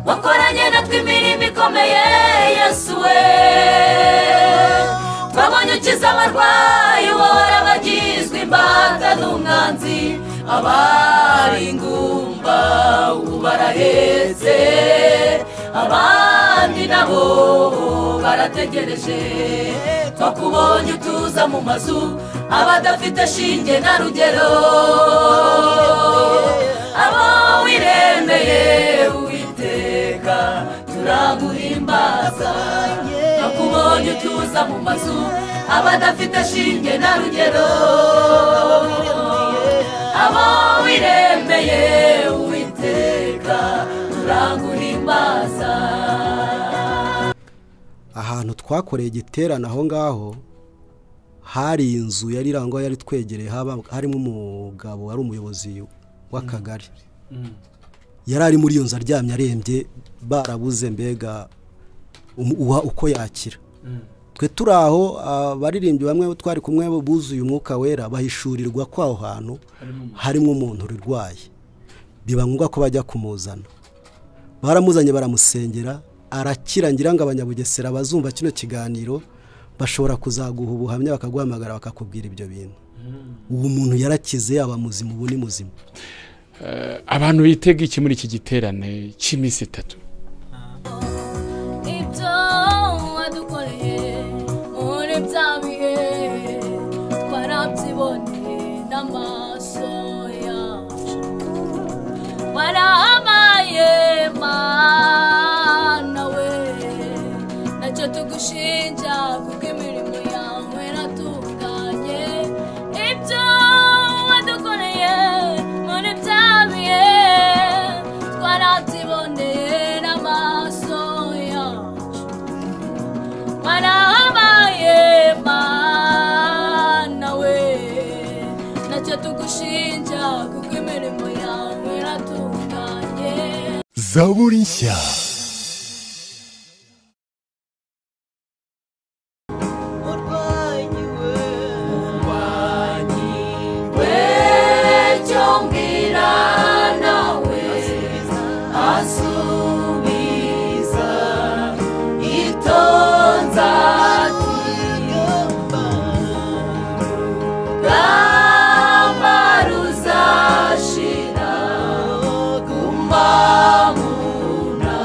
wakoranye natwe imirimo ikomeye yesu we twabonye ukiza abarwayi wowe abagizwe imbata n'umwanzi abari ingumba ubu barahetse abandi nabo barategereje twakubonye utuza mu mazu abadafite shinge na rugero abo wiremeye uwiteka turaguhimbaza twakubonye utuza mu mazu abadafite shinge na rugero abo wiremeye uwiteka turaguhimbaza ahantu twakoreye igiterane aho ngaho hari inzu yari irangwa yari twegereye haba harimo umugabo wari umuyobozi w'akagari yari ari muri iyo nzu aryamye arembye barabuze mbega umu- uwa uko yakira twe turi aho abaririmbyi bamwe twari kumwe buzuye umwuka wera bahishurirwa ko aho hantu harimo umuntu urwaye biba ngombwa ko bajya kumuzana baramuzanye baramusengera arakira ngira ngo abanyabugesera bazumva kino kiganiro bashobora kuzaguha ubuhamya bakaguhamagara bakakubwira ibyo bintu ubu muntu yarakize yaba muzima ubu ni muzima abantu bitega iki muri iki giterane cy'iminsi itatu ibyo wadukoreye muri bya bihe twarabyiboneye n'amaso yacu warabaye mana we nacyo tugushinja kuko imirimo yawe iratunganye ibyo wadukoreye muri bya bihe twarabyiboneye n'amaso yacu warabaye mana we nacyo tugushinja kuko imirimo yawe iratunganye zaburi nshya wecyo mbwira nawe asubiza itonza gamba ruzashira kumbamuna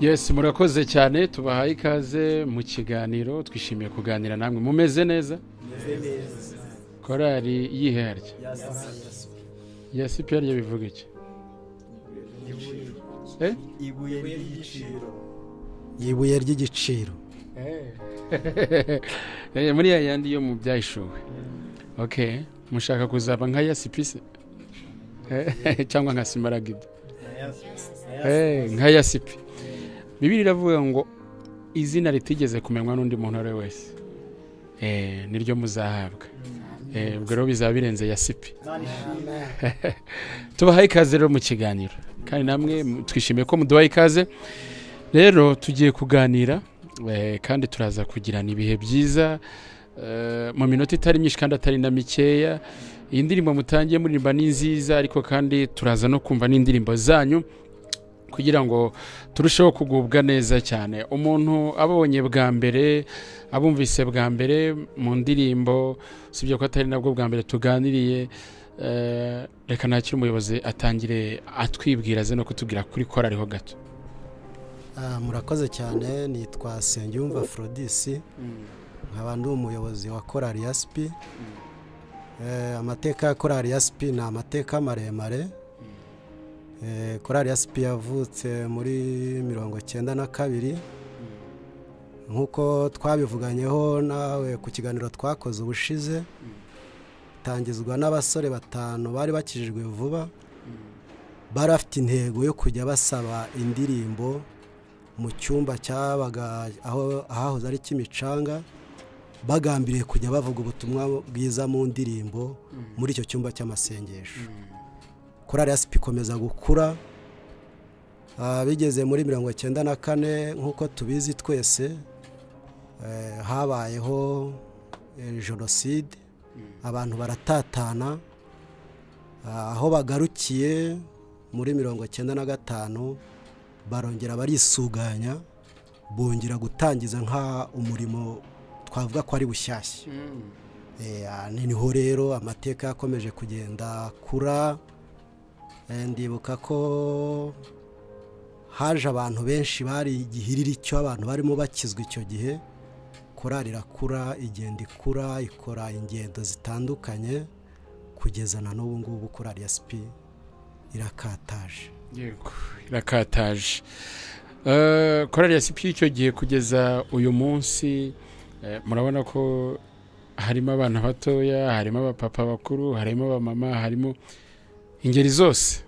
yesi murakoze cyane tubahaye ikaze mu kiganiro twishimiye kuganira namwe mumeze neza korari yiherye yesi piyarye bivuga iki Eh? ibuye ry'igiciro ibuye ry'igiciro Eh, muri ya yandi yo mu byahishuwe ok mushaka kuzaba nka yesi pise Eh, cyangwa nka simaragida Eh, nka yasipi bibiri iravuga ngo izina ritigeze kumenywa n'undi muntu uwo ari we wese Eh, niryo muzahabwa Eh, ubwo rero bizaba birenze yasipi tubahaye ikaze rero mu kiganiro kandi namwe mu- twishimiye ko muduhaye ikaze rero tugiye kuganira eh, kandi turaza kugirana ibihe byiza eh, mu minota itari myinshi kandi atari na mikeya iyi ndirimbo mutangiye muririmba ni nziza ariko kandi turaza no kumva n'indirimbo zanyu kugira ngo turusheho kugubwa neza cyane umuntu abonye bwa mbere abumvise bwa mbere mu ndirimbo usibye ko atari nabwo bwa mbere tuganiriye eh, reka nakire umuyobozi atangire atwibwira aze no kutubwira kuri kora ariho gato Ah, murakoze cyane nitwa Sengiyumva Frodisi nkaba ndi umuyobozi wa korari ya sipi Eh, amateka ya korari ya sipi ni amateka maremare Eh, korari ya sipi yavutse muri mirongo icyenda na kabiri nk'uko twabivuganyeho nawe ku kiganiro twakoze ubushize itangizwa n'abasore batanu bari bakijijwe vuba bari bafite intego yo kujya basaba indirimbo mu cyumba cyabaga aho ahahoze ari kimicanga bagambiriye kujya bavuga ubutumwa bwiza mu ndirimbo muri icyo cyumba cy'amasengesho korari ya sipi ikomeza gukura Ah, bigeze muri mirongo icyenda na kane nk'uko tubizi twese eh, habayeho eh, jenoside abantu baratatana Ah, aho bagarukiye muri mirongo icyenda na gatanu barongera barisuganya bongera gutangiza nka umurimo twavuga ko ari bushyashya Eh, ah, ni- niho rero amateka yakomeje kugenda akura Eh, ndibuka ko haje abantu benshi bari igihiriri cyo abantu barimo bakizwa icyo gihe korari irakura igenda ikura ikora ingendo zitandukanye kugeza na n'ubu ngubu korari ya sipi irakataje yego irakataje Eh, korali ya sipi y'icyo gihe kugeza uyu munsi eh, murabona ko harimo abana batoya harimo abapapa bakuru harimo abamama harimo ingeri zose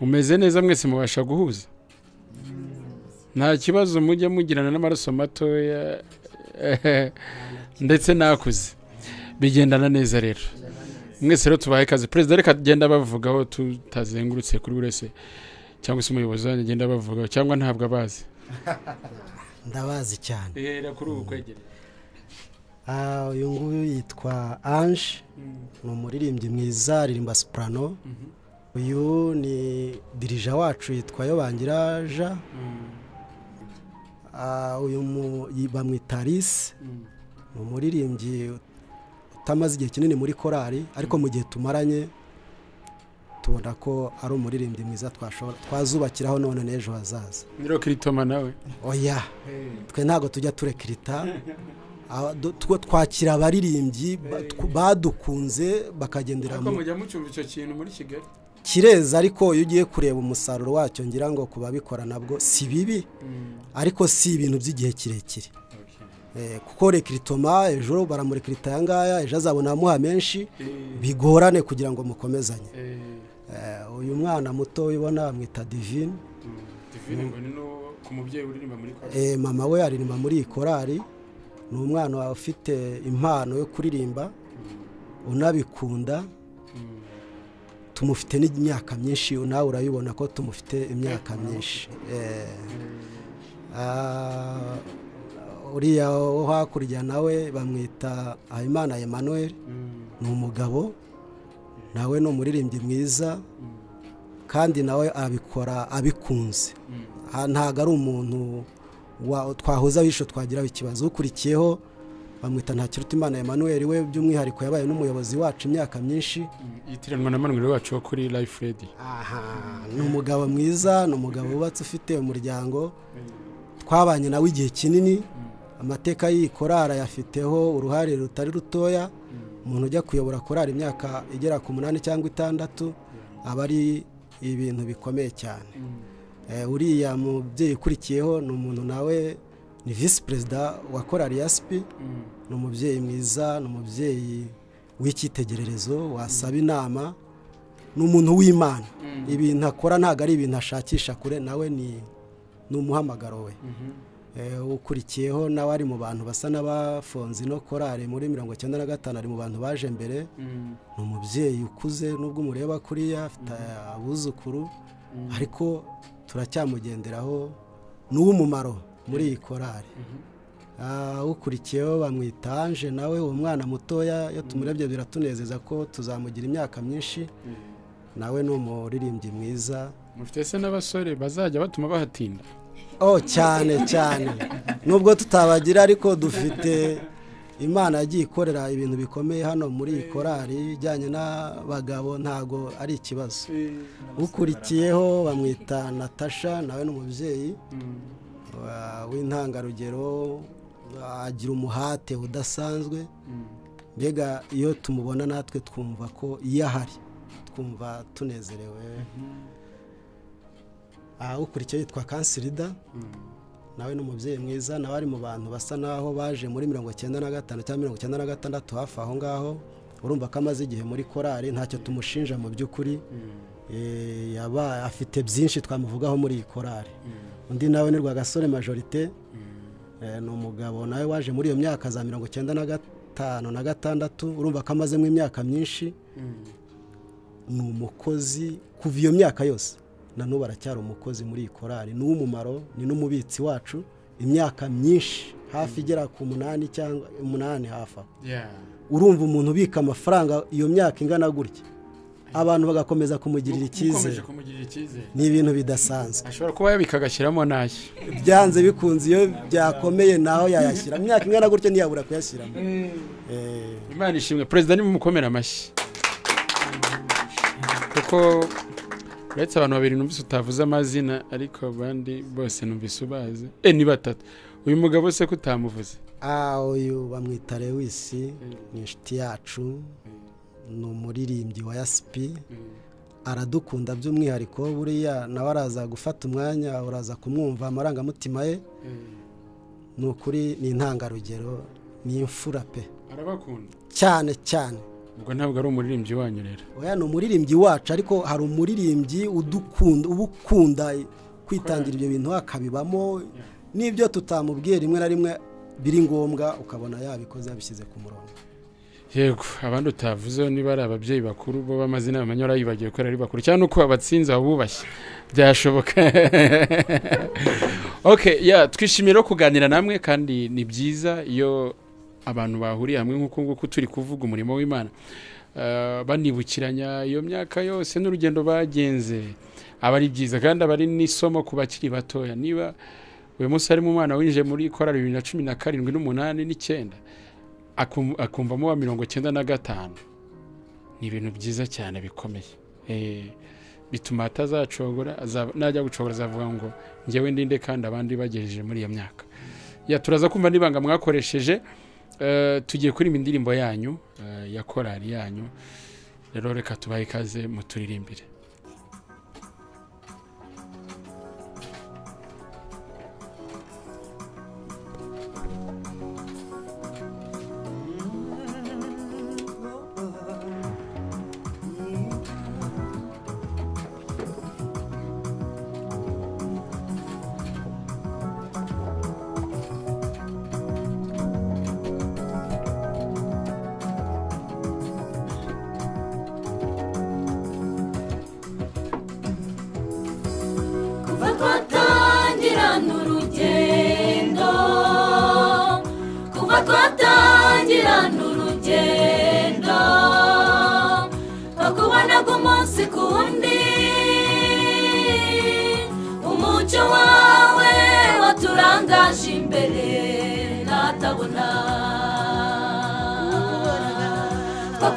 mumeze neza mwese mubasha guhuza nta kibazo mujya mugirana n'amaraso matoya eh, ndetse n'akuze bigendana neza rero mwese rero tubahaye ikaze perezida reka agenda abavugaho tutazengurutse kuri buri wese cyangwa se umuyobozi wanjye agenda abavugaho cyangwa ntabwo abazi ndabazi cyane kuri ubu kwegereye Ah, uyu nguyu yitwa ange ni umuririmbyi mwiza aririmba soprano uyu ni dirija wacu yitwa yobangira jean Ah, uyu mu- yi- bamwita Alice ni umuririmbyi utamaze igihe kinini muri korari ariko mu gihe tumaranye tubona ko ari umuririmbyi mwiza twashobora- twazubakiraho none n'ejo hazaza nyiro kiritoma nawe oya twe ntabwo tujya turekirita Aho du- two twakira abaririmbyi ba- tw- badukunze bakagendera mu mujya mucumva icyo kintu muri kigali kireza ariko iyo ugiye kureba umusaruro wacyo ngira ngo ku babikora nabwo si bibi ariko si ibintu by'igihe kirekire Eh, kuko rekiritoma ejo baramurikirita aya ngaya ejo azabona amuha menshi bigorane kugira ngo mukomezanye Eh, uyu mwana muto ubona bamwita divine divine ngo ni no ku mubyeyi uririmba muri korali Eh, mama we aririmba muri iyi korari ni umwana ufite impano yo kuririmba unabikunda tumufite n'imyaka myinshi nawe urabibona ko tumufite imyaka myinshi Eh, ah, uriya wo hakurya nawe bamwita habimana emmanuel ni umugabo nawe ni umuririmbyi mwiza kandi nawe abikora abikunze aha ntabwo ari umuntu wa- twahoza abisho twagiraho ikibazo ukurikiyeho bamwita ntakirutimana Emmanuel we by'umwihariko yabaye n'umuyobozi wacu imyaka myinshi yitiranwa na manweri wacu wo kuri life redi aha ni umugabo mwiza ni umugabo wubatse ufite umuryango twabanye nawe igihe kinini amateka y'iyi korari ayafiteho uruhare rutari rutoya umuntu ujya kuyobora korari imyaka igera ku munani cyangwa itandatu aba ari ibintu bikomeye cyane Eh, uriya mubyeyi ukurikiyeho ni umuntu nawe ni visi perezida wa korari ya sipi ni umubyeyi mwiza ni umubyeyi w'icyitegererezo wasaba inama ni umuntu w'imana ibintu akora ntabwo ari ibintu ashakisha kure nawe ni ni umuhamagaro we Eh, ukurikiyeho nawe ari mu bantu basa n'abafunze ino korari muri mirongo icyenda na gatanu ari mu bantu baje mbere ni umubyeyi ukuze nubwo umureba kuriya afite abuzukuru ariko turacyamugenderaho ni uw'umumaro muri iyi korari Ah, ukurikiyeho bamwita anje nawe uwo mwana mutoya iyo tumurebye biratunezeza ko tuzamugira imyaka myinshi nawe ni umuririmbyi mwiza mufite se n'abasore bazajya batuma bahatinda oh cyane cyane nubwo tutabagira ariko dufite imana yagiye ikorera ibintu bikomeye hano muri iyi korari ijyanye n'abagabo ntago ari ikibazo ukurikiyeho bamwita natasha nawe ni umubyeyi wa- w'intangarugero agira umuhate udasanzwe mbega iyo tumubona natwe twumva ko iyo ahari twumva tunezerewe aha ukurikiye yitwa kansirida nawe ni umubyeyi mwiza nawe ari mu bantu basa n'aho baje muri mirongo icyenda na gatanu cyangwa mirongo icyenda na gatandatu hafi aho ngaho urumva ko amaze igihe muri korari ntacyo tumushinja mu by'ukuri Eh, yaba- afite byinshi twamuvugaho muri iyi korari undi nawe ni rwagasore majorite Eh, ni umugabo nawe waje muri iyo myaka za mirongo icyenda na gatanu na gatandatu urumva ko amazemo imyaka myinshi ni umukozi kuva iyo myaka yose na n'ubu aracyari umukozi muri iyi korari ni uw'umumaro ni n'umubitsi wacu imyaka myinshi hafi igera ku munani cyangwa umunani hafi aho urumva umuntu ubika amafaranga iyo myaka ingana gutya abantu bagakomeza kumugirira Ukomeje icyizere kumugirira icyizere ni ibintu bidasanzwe ashobora kuba yabika agashyiramo n'aye byanze bikunze iyo byakomeye naho yayashyira imyaka ingana gutya ntiyabura kuyashyiramo Eh, imana ishimwe perezida nimumukomere amashyi kuko uretse abantu babiri numvise utavuze amazina ariko abandi bose numvise ubazi e ni batatu uyu mugabo se ko utamuvuze Ah, uyu bamwita lewisi ni inshuti yacu ni umuririmbyi wa yasipi aradukunda by'umwihariko buriya nawe araza gufata umwanya uraza kumwumva amarangamutima ye ni ukuri ni intangarugero ni imfura pe arabakunda cyane cyane ubwo ntabwo ari umuririmbyi wanyu rero oya ni umuririmbyi wacu ariko hari umuririmbyi udukunda uba ukunda kwitangira ibyo bintu akabibamo n'ibyo tutamubwiye rimwe na rimwe biri ngombwa ukabona yabikoze yabishyize ku murongo yego abandi utavuzeho niba ari ababyeyi bakuru bo b'amazina bamenya urayibagiwe ko ari bakuru cyangwa uko abatsinze abubashye byashoboka ok ya twishimiye rero kuganira namwe kandi ni byiza iyo abantu bahuriye hamwe nk'uku nguku turi kuvuga umurimo w'imana Eh, banibukiranya iyo myaka yose n'urugendo bagenze aba ari byiza kandi aba ari n'isomo ku bakiri batoya niba uyu munsi harimo umwana winjiye muri korali bibiri na cumi na karindwi n'umunani n'icyenda akum- akumvamo wa mirongo icyenda na gatanu ni ibintu byiza cyane bikomeye Eh, bituma atazacogora azaba- najya gucogora azavuga ngo ngewe ndinde kandi abandi bagejeje muri iyo myaka ya turaza kumva n'ibanga mwakoresheje Eh, tugiye kuririmba indirimbo yanyu eh, ya korari yanyu rero reka tubahe ikaze muturirimbire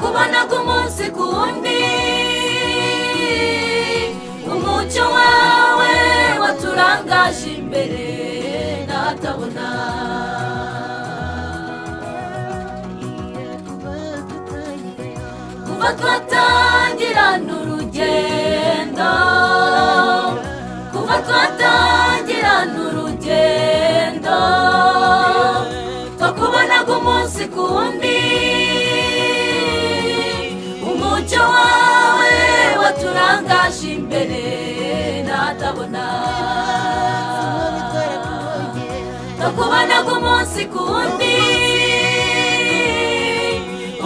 tubona umunsi ku wundi umucyo wawe waturangaje imbere n'ahatabona kuva twatangira n'urugendo kuva twatangira n'urugendo twakubonaga umunsi ku wundi umucyo wawe waturangaje imbere n'ahatabona twakubonaga umunsi ku wundi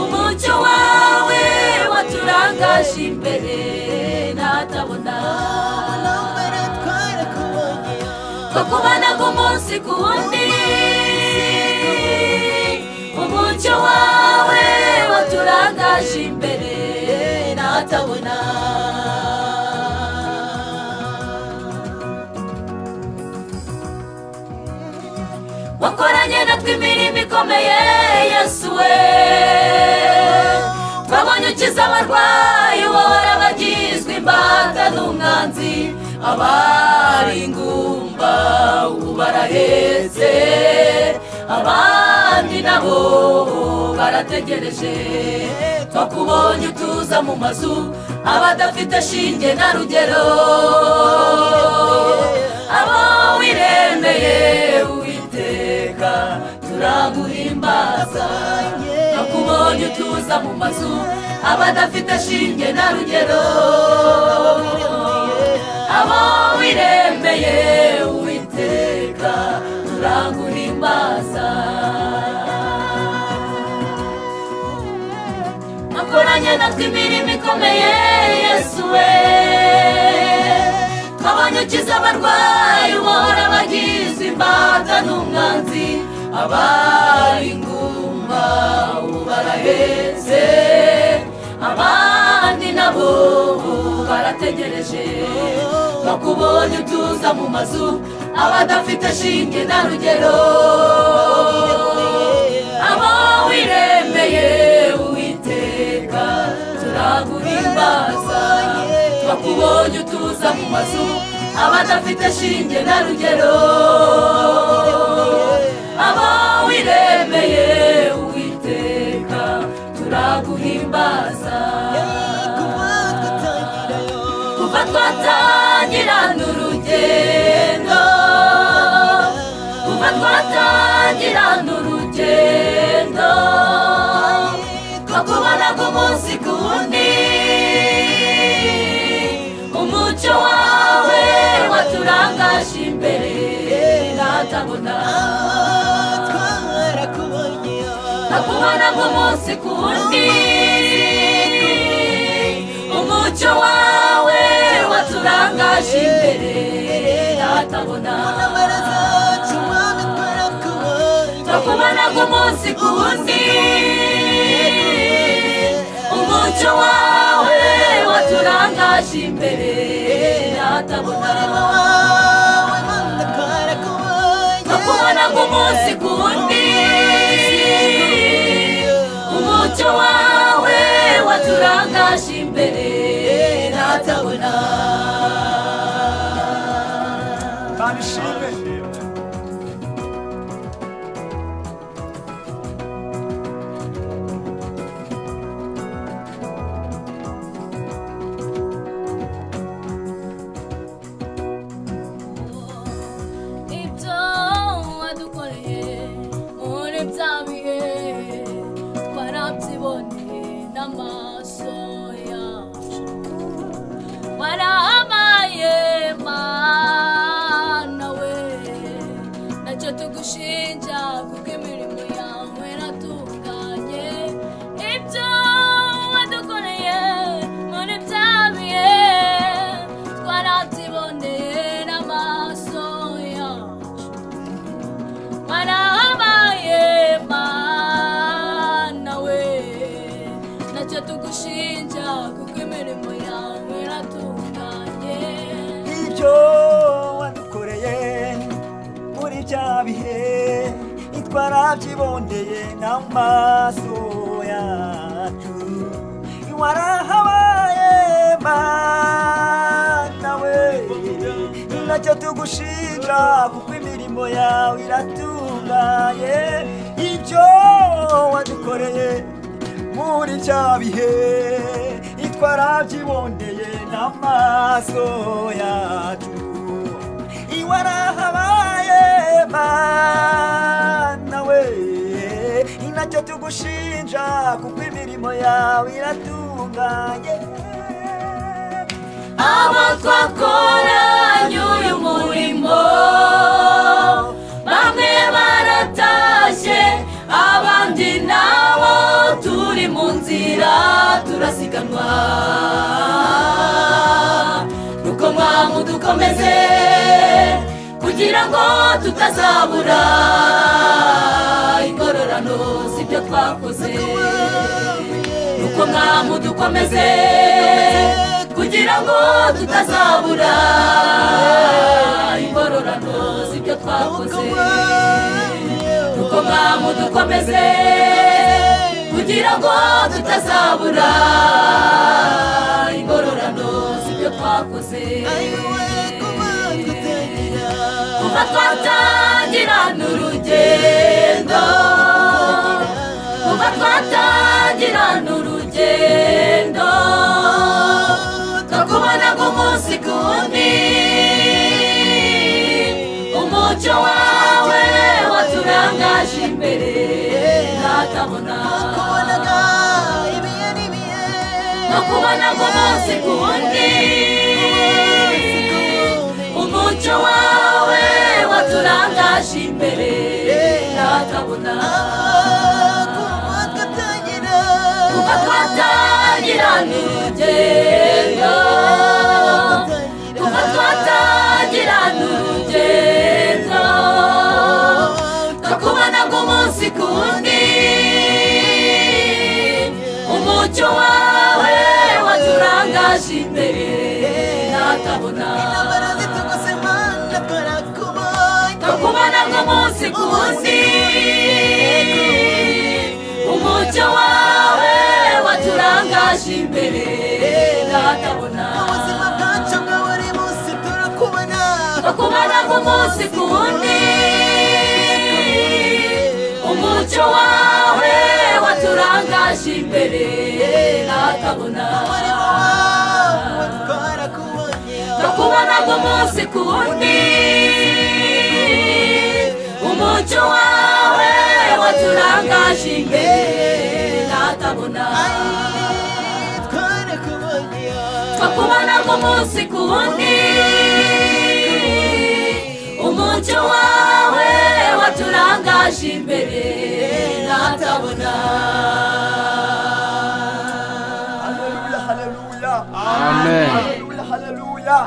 umucyo wawe waturangaje imbere n'ahatabona twakubonaga umunsi ku wundi umucyo wawe waturangaje imbere n'ahatabona wakoranye natwe imirimo ikomeye yesu we twabonye ukiza abarwayi wohora bagizwe imbata n'umwanzi abari ingumba ubu barahetse abandi nabo barategereje twakubonye utuza mu mazu abadafite shinge na rugero abo wiremeye uwiteka turaguhimbaza twakubonye utuza mu mazu abadafite shinge na rugero abo wiremeye uwiteka turaguhimbaza akoranye natwe imirimo ikomeye yesu we twabonye ukiza abarwayi uhora bagizwe imbata n'umwanzi abari ingumba ubu barahetse abandi nabo ubu barategereje twakubonye utuza mu mazu abadafite shinge na rugero abo wiremeye uwiteka turaguhimbaza twakubonye utuza mu mazu abadafite shinge na rugero abo wiremeye uwiteka turaguhimbaza kuva twatangira n'urugendo kuva twatangira n'urugendo twakubonaga umunsi ku wundi umucyo wawe waturangaje imbere natabona twakubonaga umunsi ku wundi umucyo wawe waturangaje imbere natabona twakubonaga umunsi ku wundi umucyo wawe waturangaje imbere natabona twakubonaga umunsi ku wundi umucyo wawe waturangaje imbere natabona ibyo wadukoreye muri bya bihe twarabyiboneye n'amaso yacu warabaye mana we ntacyo tugushinja kuko imirimo yawe iratunganye ibyo wadukoreye muri bya bihe twarabyiboneye n'amaso yacu warabaye mana we ntacyo tugushinja kuko imirimo yawe iratunganye ibyo wadukoreye muri bya bihe ntitwarabyiboneye n'amaso yacu warahabaye mbana we nacyo tugushinja kuko imirimo yawe iratunganye ibyo wadukoreye muri bya bihe itwarabyiboneye n'amaso yacu iwarahabaye mana we inacyo tugushinja kuko imirimo yawe iratunganye abo twakoranye uyu murimo bamwe baratashye abandi nabo turi mu nzira turasiganwa nuko mwamudukomeze kugira ngo tutazabura ingororano z'ibyo twakoze nuko mwamudukomeze kugira ngo tutazabura ingororano z'ibyo twakoze nuko mwamudukomeze kugira ngo tutazabura ingororano z'ibyo twakoze kuva twatangira n'urugendo kuva twatangira n'urugendo tukubona nk'umunsi ku wundi umucyo wawe waturangaje imbere natabona tukubona nk'umunsi ku wundi umucyo wawe waturangaje imbere natabona kuva twatangira n'urugendo kuva twatangira n'urugendo tukubona nk'umunsi ku wundi umucyo wawe waturangaje imbere natabona tukubona nk'umunsi ku wundi umucyo wawe waturangaje imbere natabona tukubona nk'umunsi ku wundi umucyo wawe waturangaje imbere natabona tukubona nk'umunsi ku wundi umucyo wawe waturangaje imbere natabona tukubona nk'umunsi ku wundi umucyo wawe waturangaje imbere natabona haleluya haleluya amen haleluya haleluya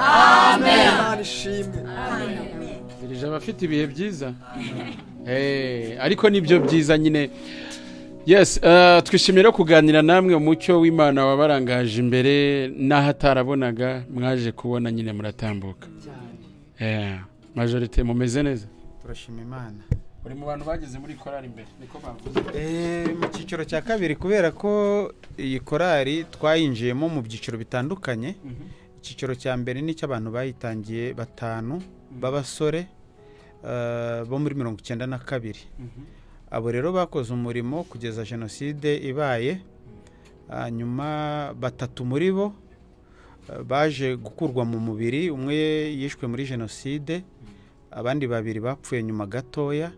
Amen. imana ishimwe zirije abafite ibihe byiza Eh, ariko nibyo byiza nyine yes eh, twishimiye rero kuganira namwe umucyo w'imana wabarangaje imbere n'ahatarabonaga mwaje kubona nyine muratambuka Eh, majorite mumeze neza turashima imana uri mu bantu bageze muri korari imbere niko bavuze Eh, mu cyiciro cya kabiri kubera ko iyi korari twayinjiyemo mu byiciro bitandukanye icyiciro cya mbere ni icy'abantu bayitangiye batanu b'abasore eh, bo muri mirongo icyenda na kabiri abo rero bakoze umurimo kugeza jenoside ibaye hanyuma batatu muri bo eh, baje gukurwa mu mubiri umwe yishwe muri jenoside abandi babiri bapfuye nyuma gatoya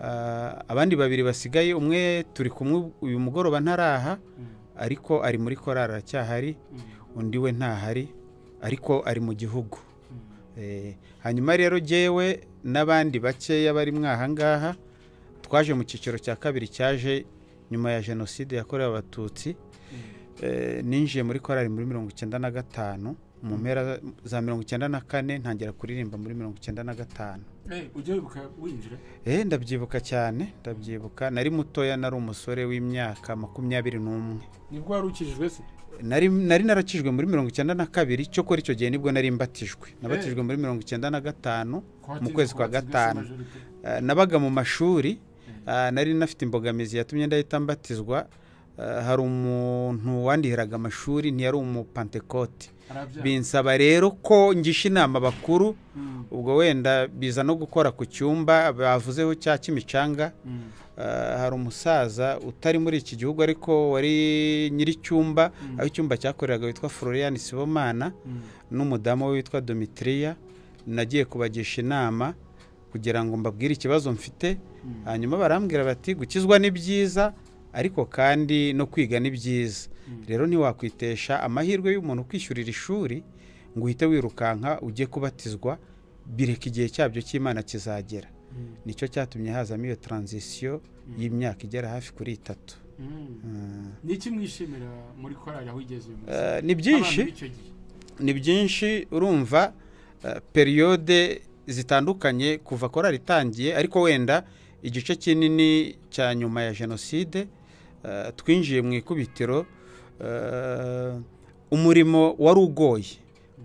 Ah, abandi babiri basigaye umwe turi kumwe uyu mugoroba ntaraha ariko ari muri korari aracyahari undi we ntahari ariko ari mu gihugu Eh, hanyuma rero jyewe n'abandi bakeya bari mwaha ngaha twaje mu cyiciro cya kabiri cyaje nyuma ya jenoside yakorewe abatutsi Eh, ninjiye muri korari muri mirongo icyenda na gatanu mu mpera za mirongo icyenda na kane ntangira kuririmba muri mirongo icyenda na gatanu ujya wibuka winjira Eh ndabyibuka cyane ndabyibuka nari mutoya nari umusore w'imyaka makumyabiri n'umwe nibwo wari ukijijwe se nari nari narakijwe muri mirongo icyenda na kabiri cyokora icyo gihe nibwo nari mbatijwe nabatijwe muri mirongo icyenda na gatanu mu kwezi kwa gatanu Eh, nabaga mu mashuri ah, nari nafite imbogamizi yatumye ndahita mbatizwa eh, hari umuntu wandihiraga amashuri ntiyari umupantekote binsaba rero ko ngisha inama bakuru ubwo wenda biza no gukora ku cyumba bavuzeho cya kimicanga Eh, hari umusaza utari muri iki gihugu ariko wari nyir'icyumba aho icyumba cyakoreraga witwa Florian Sibomana n'umudamu we witwa Domitria nagiye kubagisha inama kugira ngo mbabwire ikibazo mfite hanyuma barambwira bati gukizwa ni byiza ariko kandi no kwiga ni byiza rero ntiwakwitesha amahirwe y'umuntu kwishyurira ishuri ngo uhite wirukanka ujye kubatizwa bireka igihe cyabyo cy'imana kizagera nicyo cyatumye hazamo iyo taranzisiyo y'imyaka igera hafi kuri itatu Mm. ni iki mwishimira muri korari aho ugeze uyu munsi Eh, ni byinshi Abana b'icyo gihe. ni byinshi urumva eh, periyode zitandukanye kuva korari itangiye ariko wenda igice kinini cya nyuma ya jenoside eh, twinjiye mu ikubitiro eh, umurimo wari ugoye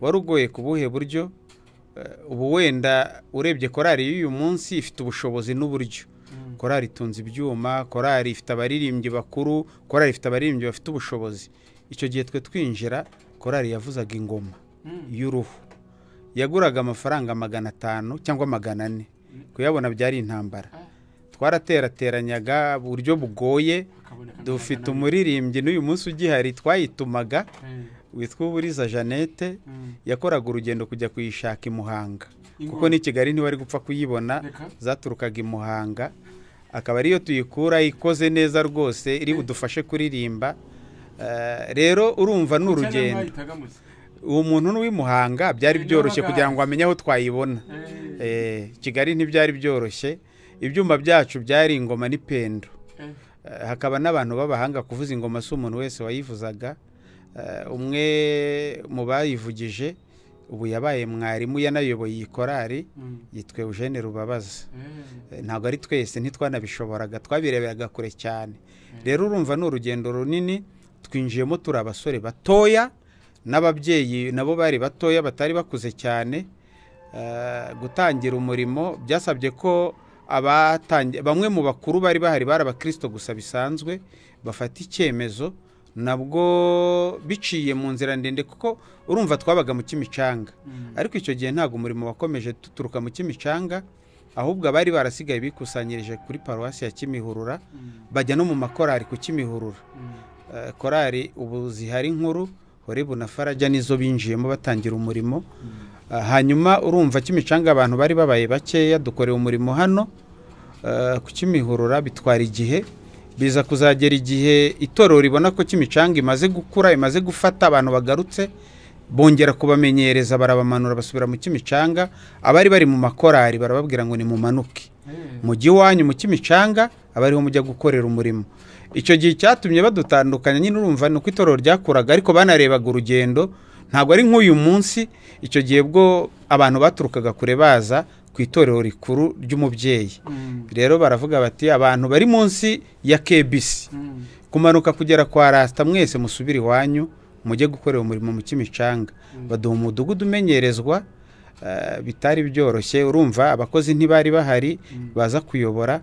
wari ugoye ku buhe buryo Eh, ubu wenda urebye korari y'uyu munsi ifite ubushobozi n'uburyo korari itunze ibyuma korari ifite abaririmbyi bakuru korari ifite abaririmbyi bafite ubushobozi icyo gihe twe twinjira korari yavuzaga ingoma y'uruhu yaguraga amafaranga magana atanu cyangwa magana ane kuyabona byari intambara twaraterateranyaga uburyo bugoye Hakaboneka dufite n'abana umuririmbyi n'uyu munsi ugihari twayitumaga be. witwa uburiza jeannette Mm. yakoraga urugendo kujya kuyishaka i muhanga kuko Ingoma. n'i kigali ntiwari gupfa kuyibona Reka. zaturukaga i muhanga akaba ariyo tuyikura ikoze neza rwose iri budufashe kuririmba Eh, rero urumva ni Cyane urugendo mwahitaga muze. uwo muntu n'uw'i muhanga byari Eh, byoroshye n'abaganga. kugira ngo amenye aho twayibona Eh, Eh, kigali ntibyari byoroshye ibyuma byacu byari ingoma n'ipendo eh. Eh, hakaba n'abantu b'abahanga kuvuza ingoma si umuntu wese wayivuzaga Eh, umwe mu bayivugije ubu yabaye mwarimu yanayoboye iyi korari Mm. yitwa eugene rubabaza Eh. Eh, ntabwo ari twese ntitwanabishoboraga twabireberaga kure cyane rero urumva ni urugendo runini twinjiyemo turi abasore batoya n'ababyeyi nabo bari batoya batari bakuze cyane Eh, gutangira umurimo byasabye ko abatangi- bamwe mu bakuru bari bahari bari abakirisito gusa bisanzwe bafata icyemezo nabwo biciye mu nzira ndende kuko urumva twabaga mu kimicanga ariko icyo gihe ntabwo umurimo wakomeje duturuka mu kimicanga ahubwo abari barasigaye bikusanyirije kuri paruwasi ya kimihurura bajya no mu makorari ku kimihurura Eh, korari ubu zihari nkuru horebu na farajya nizo binjiyemo batangira umurimo Eh, hanyuma urumva kimicanga abantu bari babaye bakeya dukorewe umurimo hano eh, ku kimihurura bitwara igihe biza kuzagera igihe itorero ribona ko kimicanga imaze gukura imaze gufata abantu bagarutse bongera kubamenyereza barabamanura basubira mu kimicanga abari bari mu makorari barababwira ngo nimumanuke mujyi wanyu mu kimicanga aba ariho mujya gukorera umurimo icyo gihe cyatumye badutandukanya nyine urumva ni uko itorero ryakuraga ariko banarebaga urugendo ntabwo ari nk'uyu munsi icyo gihe bwo abantu baturukaga kure baza ku itorero rikuru ry'umubyeyi rero baravuga bati abantu bari munsi ya kebisi kumanuka kugera kwa rasita mwese musubire iwanyu mujye gukorera umurimo mu kimicanga baduha umudugudu umenyerezwa eh, bitari byoroshye urumva abakozi ntibari bahari baza kuyobora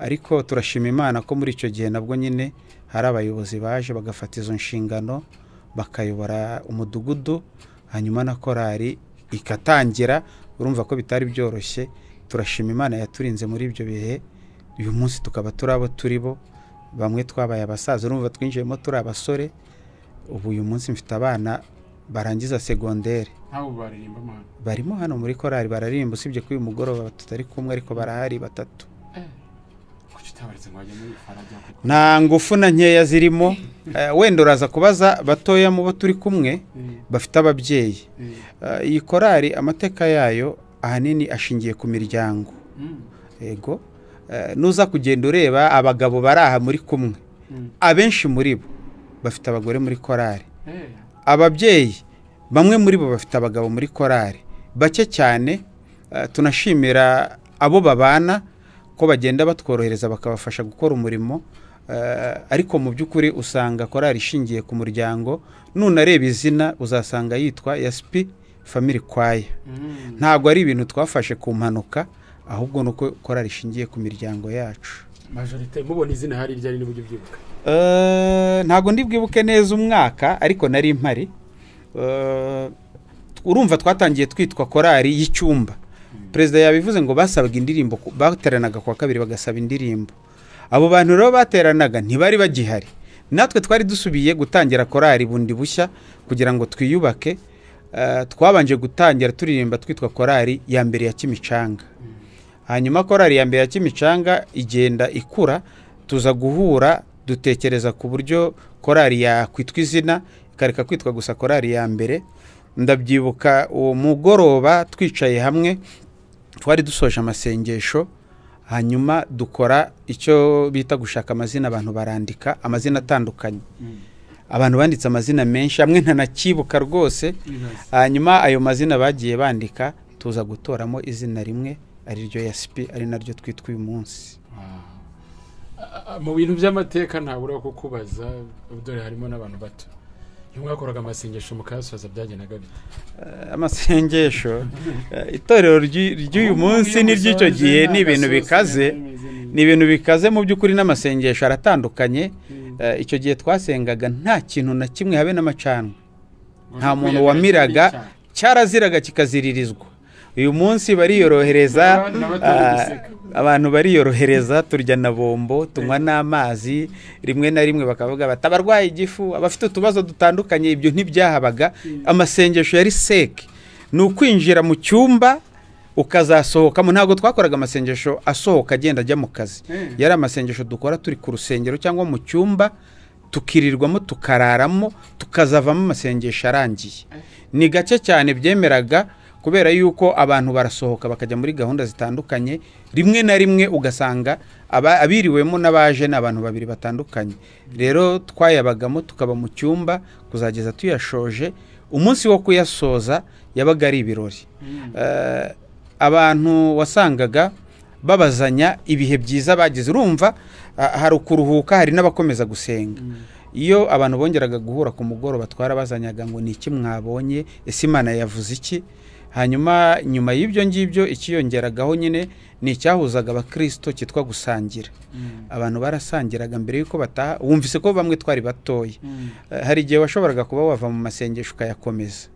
ariko turashima imana ko muri icyo gihe nabwo nyine hari abayobozi baje bagafata izo nshingano bakayobora umudugudu hanyuma na korari ikatangira urumva ko bitari byoroshye turashima imana yaturinze muri ibyo bihe uyu munsi tukaba turi abo turi bo bamwe twabaye abasaza urumva twinjiyemo turi abasore ubu uyu munsi mfite abana barangiza segonderi ntawe baririmba mwana barimo hano muri korari bararirimba usibye ko uyu mugoroba tutari kumwe ariko barahari batatu kuki utabaretse ngo bajye muri farajya kuko nta ngufu na nkeya zirimo Eh, wenda uraza kubaza batoya mu bo turi kumwe Eh, bafite ababyeyi eh, Eh, iyi korari amateka yayo ahanini ashingiye ku miryango mm, ego Eh, nuza kugenda ureba abagabo bari aha muri kumwe mm, abenshi muri bo bafite abagore muri korari eh, ababyeyi bamwe muri bo bafite abagabo muri korari bake cyane eh, tunashimira abo babana ko bagenda batworohereza bakabafasha gukora umurimo eh, ariko mu by'ukuri usanga korari ishingiye ku muryango nunareba izina uzasanga yitwa yasipi family kwaya mm. ntabwo ari ibintu twafashe ku mpanuka ahubwo ni uko korari ishingiye ku miryango yacu majorite mubona izina hari iryo ari nibujye ubyibuka Eh, ntabwo ndi bwibuke neza umwaka ariko nari impari Eh, urumva twatangiye twitwa korari y'icyumba perezida yabivuze ngo basabaga indirimbo ku- bateranaga ku wa kabiri bagasaba indirimbo abo bantu rero bateranaga ntibari bagihari natwe twari dusubiye gutangira korari bundi bushya kugira ngo twiyubake Eh, twabanje gutangira turirimba twitwa korari ya mbere ya kimicanga hanyuma korari ya mbere ya kimicanga igenda ikura tuza guhura dutekereza ku buryo korari yakwitwa izina ikareka kwitwa gusa korari ya mbere ndabyibuka uwo mugoroba twicaye hamwe twari dusoje amasengesho hanyuma dukora icyo bita gushaka amazina abantu barandika amazina atandukanye abantu banditse amazina menshi amwe ntanakibuka rwose hanyuma ayo mazina bagiye bandika tuza gutoramo izina rimwe ariryo yasipi ari naryo twitwa uyu munsi mu bintu by'amateka ntabura kukubaza dore harimo n'abantu bato iyo mwakoraga amasengesho mukayasoza byagendaga bite amasengesho eh, itorero ry'i- ry'uyu munsi n'iry'icyo gihe ni ibintu bikaze ni ibintu bikaze mu by'ukuri n'amasengesho aratandukanye Eh, icyo gihe twasengaga nta kintu na kimwe habe n'amacanwa nta muntu wamiraga cyaraziraga kikaziririzwa uyu munsi bariyorohereza N'aba- n'abatari ah, guseka. abantu bariyorohereza turya na bombo tunywa n'amazi rimwe na rimwe bakavuga bati abarwaye igifu abafite utubazo dutandukanye ibyo ntibyahabaga amasengesho yari seke ni ukwinjira mu cyumba ukazasohokamo ntabwo twakoraga amasengesho asohoka agenda ajya mu kazi yari amasengesho dukora turi ku rusengero cyangwa mu cyumba tukirirwamo tukararamo tukazavamo amasengesho arangiye ni gake cyane byemeraga kubera yuko abantu barasohoka bakajya muri gahunda zitandukanye rimwe na rimwe ugasanga aba- abiriwemo n'abaje ni abantu babiri batandukanye rero twayabagamo tukaba mu cyumba kuzageza tuyashoje umunsi wo kuyasoza yabaga ari ibirori Eh, abantu wasangaga babazanya ibihe byiza bagize urumva ah, hari ukuruhuka hari n'abakomeza gusenga iyo abantu bongeraga guhura ku mugoroba twarabazanyaga ngo ni iki mwabonye ese imana yavuze iki hanyuma nyuma y'ibyo ngibyo ikiyongeragaho nyine ni icyahuzaga abakristo cyitwa gusangira abantu barasangiraga mbere y'uko bataha wumvise ko bamwe twari batoya Eh, hari igihe washoboraga kuba wava mu masengesho ukayakomeza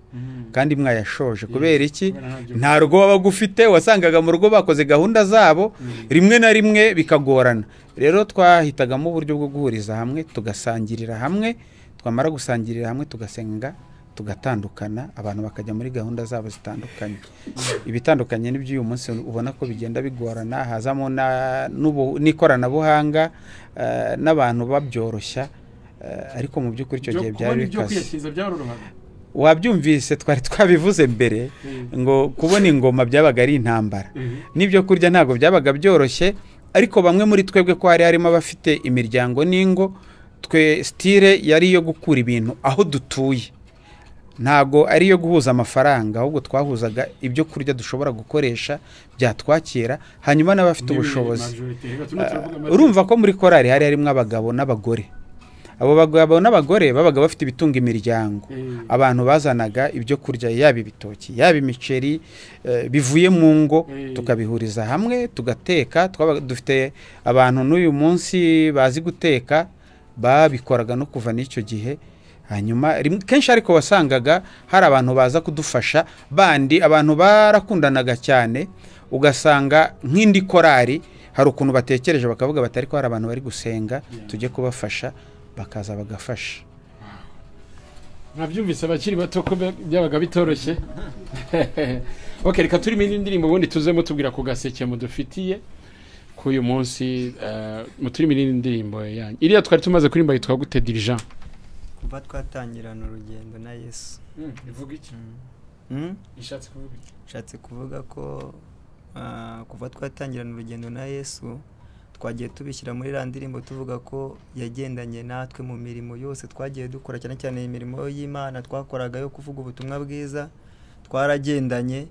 kandi mwayashoje kubera iki nta rugo wabaga ufite wasangaga mu rugo bakoze gahunda zabo rimwe na rimwe bikagorana rero twahitagamo uburyo bwo guhuriza hamwe tugasangirira hamwe twamara gusangirira hamwe tugasenga tugatandukana abantu bakajya muri gahunda zabo zitandukanye ibitandukanye n'iby'uyu munsi ubona ko bigenda bigorana hazamo na- n'ubu- n'ikoranabuhanga eh, n'abantu babyoroshya eh, ariko mu by'ukuri icyo gihe byari bikaze byarorohaga wabyumvise twari twabivuze mbere ngo kubona ingoma byabaga ari intambara n'ibyo kurya ntabwo byabaga byoroshye ariko bamwe muri twebwe ko hari harimo abafite imiryango n'ingo twe sitire yari iyo gukura ibintu aho dutuye ntabwo ari iyo guhuza amafaranga ahubwo twahuzaga ibyo kurya dushobora gukoresha byatwakira hanyuma n'abafite ubushobozi urumva ko muri korari hari harimo abagabo n'abagore abo bagabo n'abagore babaga bafite ibitunga imiryango Mm. abantu bazanaga ibyo kurya yaba ibitoki yaba imiceri eh, bivuye mu ngo Mm. tukabihuriza hamwe tugateka twaba- dufite abantu n'uyu munsi bazi guteka babikoraga no kuva n'icyo gihe hanyuma rimwe- kenshi ariko wasangaga hari abantu baza kudufasha bandi abantu barakundanaga cyane ugasanga nk'indi korari hari ukuntu batekereje bakavuga bati ariko hari abantu bari gusenga tujye kubafasha bakaza bagafasha mwabyumvise abakiri bato ko bya- byabaga bitoroshye ok reka turimo indi ndirimbo ubundi tuze mutubwira ku gaseke mudufitiye k'uyu munsi eh, muturimo indi ndirimbo yanyu iriya twari tumaze kuririmba yitwa gute dirijan kuva twatangirana urugendo na yesu ivuga iki Mm? ishatse kuvuga iki nshatse kuvuga ko ah, kuva twatangirana urugendo na yesu twagiye tubishyira muri iriya ndirimbo tuvuga ko yagendanye natwe mu mirimo yose twagiye dukora cyane cyane imirimo y'imana twakoraga yo kuvuga ubutumwa bwiza twaragendanye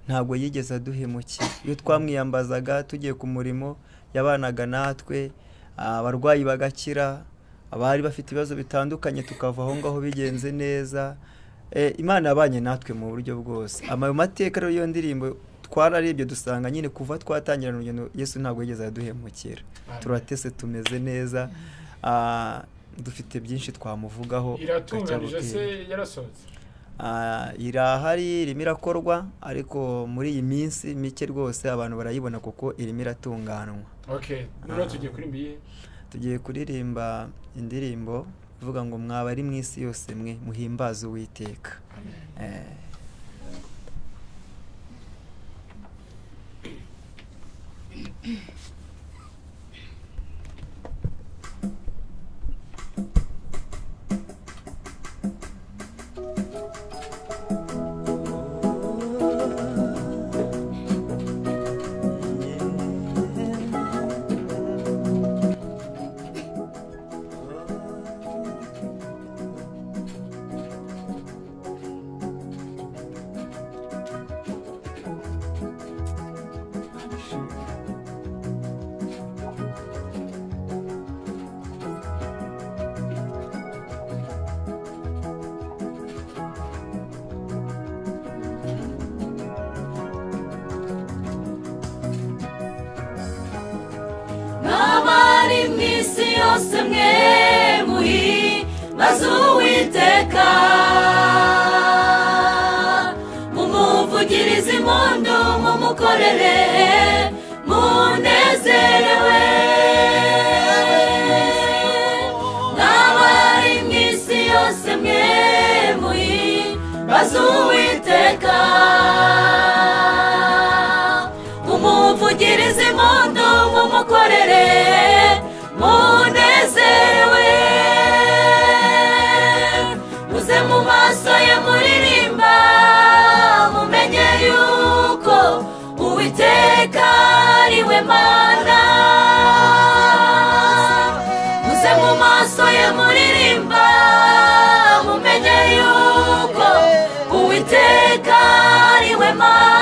ntabwo yigeze aduhemukira iyo twamwiyambazaga tugiye ku murimo yabanaga natwe abarwayi bagakira abari bafite ibibazo bitandukanye tukava aho ngaho bigenze neza Eh, imana yabanye natwe mu buryo bwose amayo mateka rero y'iyo ndirimbo twararebye dusanga nyine kuva twatangira urugendo yesu ntabwo yigeze aduhemukira turatese tumeze neza Ah, dufite byinshi twamuvugaho iratunganije akajya se gutera. yarasohotse Ah, irahari irimo irakorwa ariko muri iyi minsi mike rwose abantu barayibona kuko irimo iratunganywa okay noneho tugiye kuri mbiye tugiye kuririmba indirimbo ivuga ngo mwaba ari mu isi yose mwe muhimbaze uwiteka Eh, n'abari mu isi yose mwe muhi maze uwiteka mumuvugirize impundu mumukorere munezerewe n'abari mu isi yose mwe muhi maze uwiteka umuvugirize impundu mumukorere munezerewe muze mu maso ye muririmba mumenye yuko uwiteka ari we mana muze mu maso ye muririmba mumenye yuko uwiteka ari we mana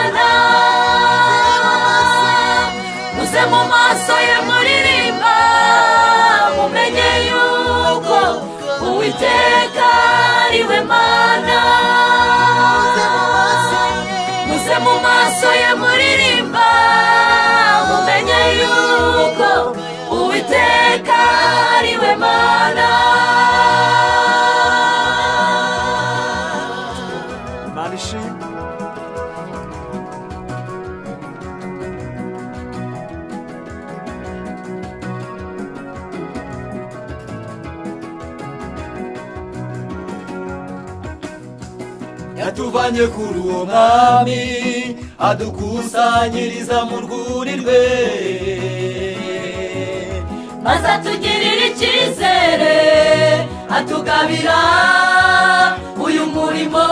muze mu maso ye muririmba mumenye yuko uwiteka ari we mana muze mu maso ye muririmba mumenye yuko uwiteka ari we mana imana ishimwe yatuvanye ku ruhumami adukusanyiriza mu rwuri rwe maze atugirira icyizere atugabira uyu murimo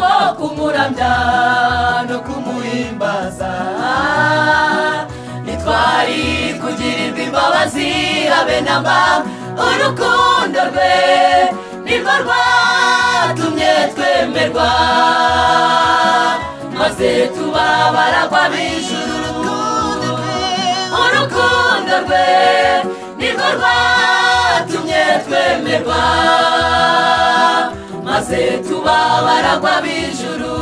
wo kumuramya no kumuhimbaza nitwari kugirirwa imbabazi habe na mba urukundo rwe nirwo rwatumye twemerwa maze tuba baragwa b'ijuru urukundo rwe nirwo rwatumye twemerwa maze tuba baragwa b'ijuru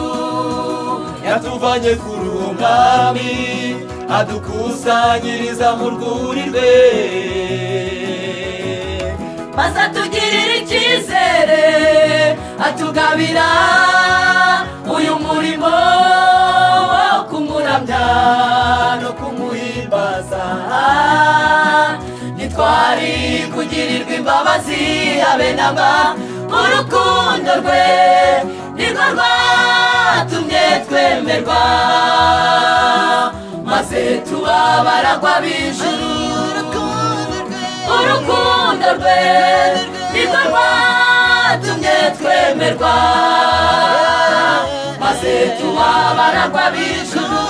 yatuvanye ku ruhumami adukusanyiriza mu rwuri rwe maze atugirira icyizere atugabira uyu murimo wo kumuramya no kumuhimbaza ntitwari kugirirwa imbabazi habe na mba urukundo rwe nirwo rwatumye twemerwa maze tuba baragwa b'ijuru urukundo rwe nirwo rwatumye twemerwa maze tuba baragwa b'ijuru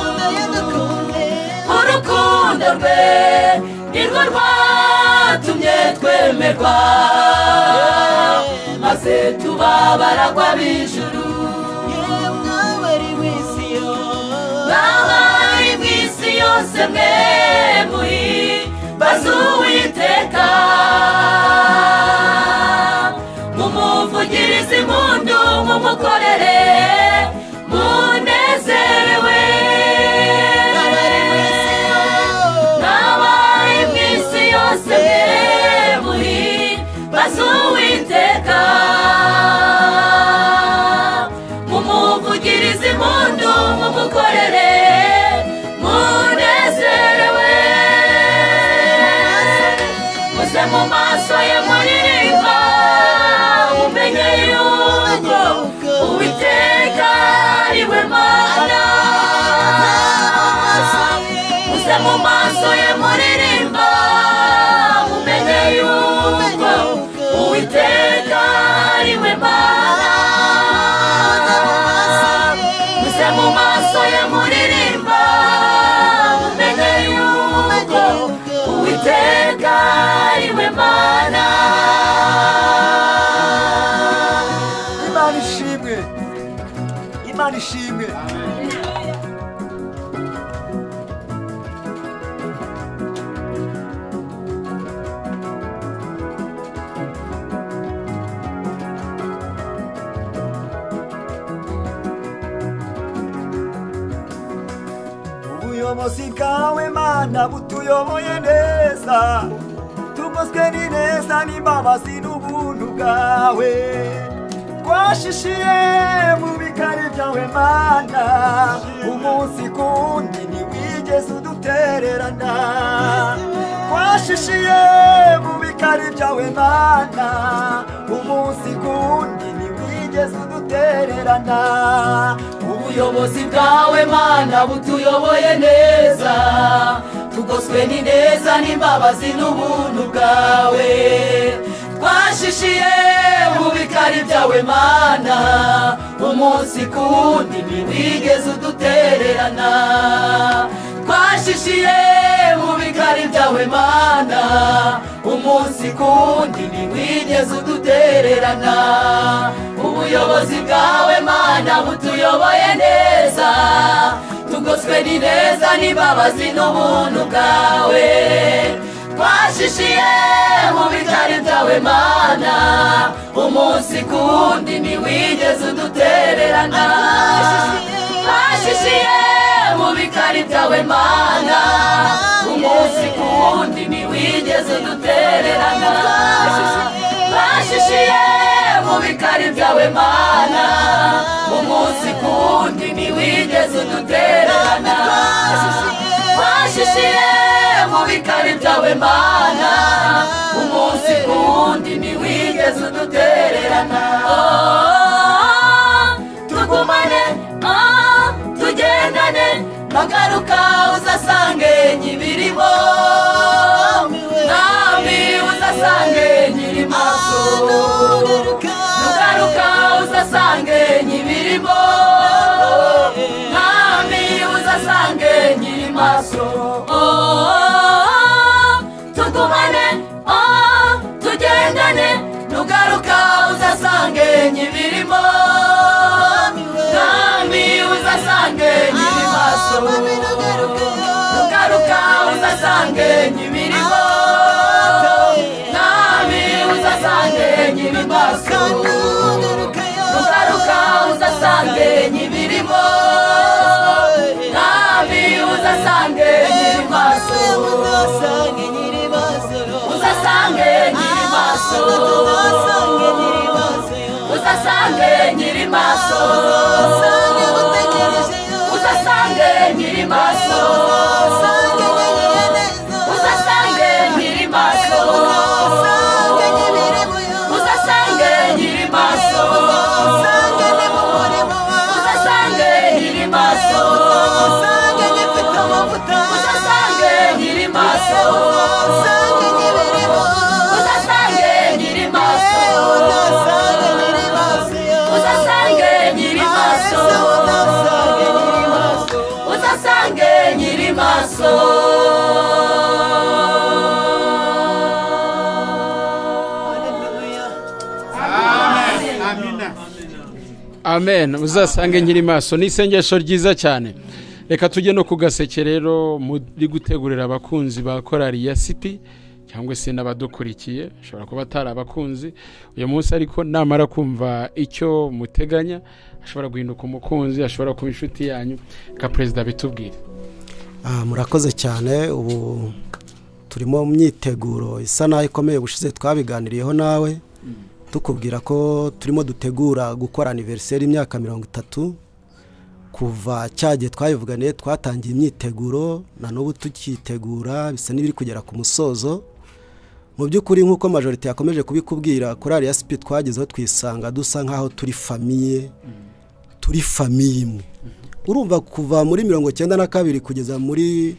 urukundo rwe nirwo rwatumye twemerwa maze tuba baragwa b'ijuru mwabari mu isi yose mwe muri bazuwiteka mumuvugirize impundu mumukorere munezerewe mwabari mu isi yose mwe ishimwe imana ishimwe ubuyobozi bwawe mana butuyoboye neza tugoswe n'ineza n'imbabazi n'ubuntu bwawe twashishiye mu bikari byawe mana umunsi kundi ntiwigeze udutererana twashishiye mu bikari byawe mana umunsi kundi ntiwigeze udutererana ubuyobozi bwawe mana butuyoboye neza tugoswe n'ineza n'imbabazi n'ubuntu bwawe twashishiye mu bikari byawe mana umunsi kundi ntiwigeze udutererana twashishiye mu bikari byawe mana umunsi kundi ntiwigeze udutererana ubuyobozi bwawe mana butuyoboye neza tugoswe n'ineza n'imbabazi n'ubuntu bwawe twashishiye mu bitari byawe mana umunsi kundi ntiwigeze udutererana twashishiye mu bikari byawe mana umunsi kundi ntiwigeze udutererana twashishiye mu bikari byawe mana umunsi kundi ntiwigeze udutererana twashishiye mu bikari byawe mana umunsi kundi ntiwigeze udutererana tugumane ah, tugendane bagaruka uzasange nyibirimo nami uzasange nyiri maso nugaruka uzasange nyibirimo nami uzasange nyiri maso Oh, tugumane oh, tugendane nugaruka uzasange nyibirimo nami uzasange nyiri maso nugaruka uzasange nyibirimo nami uzasange nyiri maso nugaruka uzasange nyibirimo nami uzasange nyiri maso uzasange nyiri maso uzasange nyiri maso uzasange nyiri maso uzasange nyiri maso uzasange nyiri maso uzasange nyiri maso uzasange nyiri maso uzasange nyiri maso uzasange nyiri maso uzasange nyiri maso amina amen uzasange nkiri maso ni isengesho ryiza cyane reka tujye no ku gaseke rero muri gutegurira abakunzi ba korari ya sipi cyangwa se n'abadukurikiye ashobora kuba atari abakunzi uyu munsi ariko namara kumva icyo muteganya ashobora guhinduka umukunzi ashobora kuba inshuti yanyu reka perezida bitubwire Ah, murakoze cyane ubu turimo mu myiteguro isa naho ikomeye ubushize twabiganiriyeho nawe tukubwira ko turimo dutegura gukora aniveriseri imyaka mirongo itatu kuva cya gihe twabivuganiye twatangiye imyiteguro na n'ubu tukitegura bisa n'ibiri kugera ku musozo mu by'ukuri nk'uko majorite yakomeje kubikubwira korari ya sipi twagezeho twisanga dusa nk'aho turi famiye turi famiye imwe urumva kuva muri mirongo icyenda na kabiri kugeza muri